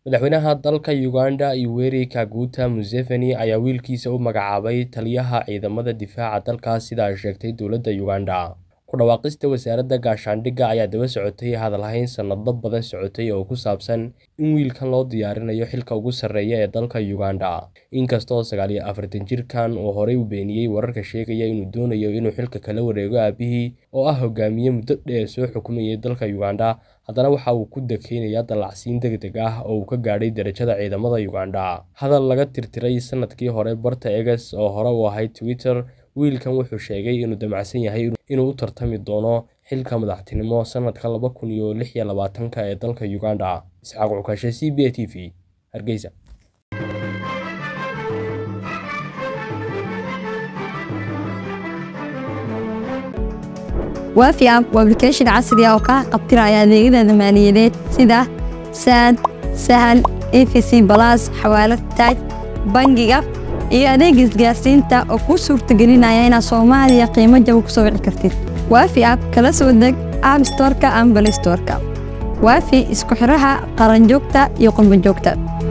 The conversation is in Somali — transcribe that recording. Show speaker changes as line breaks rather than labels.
Madaxweynaha dalka Uganda Yoweri Kaguta Museveni ayaa wiilkiisa u magacaabay taliyaha ciidamada difaaca dalkaas sida ay sheegtay dowladda Uganda. Ku dhawaaqista wasaaradda gaashaandhigga ayaa daba socotay hadalhayn sanado badan socotay oo ku saabsan in wiilkan loo diyaarinayo xilka ugu sarreeya ee dalka Uganda. Inkastoo sagaal iyo afartan jirkaan uu horey u beeniyay wararka sheegaya inuu doonayo inuu xilka kala wareego aabihii oo ah hogaamiye muddo dheer soo xukumayay dalka Uganda, haddana waxa uu ku dakeynayaa dallacsiin degdeg ah oo uu ka gaadhay darajada ciidamada Uganda. Hadal laga tirtiray sanadkii hore barta X oo hore u ahayd Twitter, wiilkan wuxuu sheegay inuu damacsan yahay inuu u tartami doono xilka madaxtinimo sanadka laba kun iyo lix iyo labaatanka ee dalka Uganda. Isxaaq Cukashe, CBA TV, Hargeysa.
waafi app waa application casri ah oo kaa qabtiraya adeegyada maaliyadeed sida saad sahal efc balas xawaalad taaj bangiga iyo adeega isgaarsiinta oo kuu suurtagelinaya inaad soomaaliya qiimo jaba ku soo wici kartid waafi app kala soo deg app storeka ama balay storeka waafi isku xiraha qaranjoogta iyo qurbanjoogta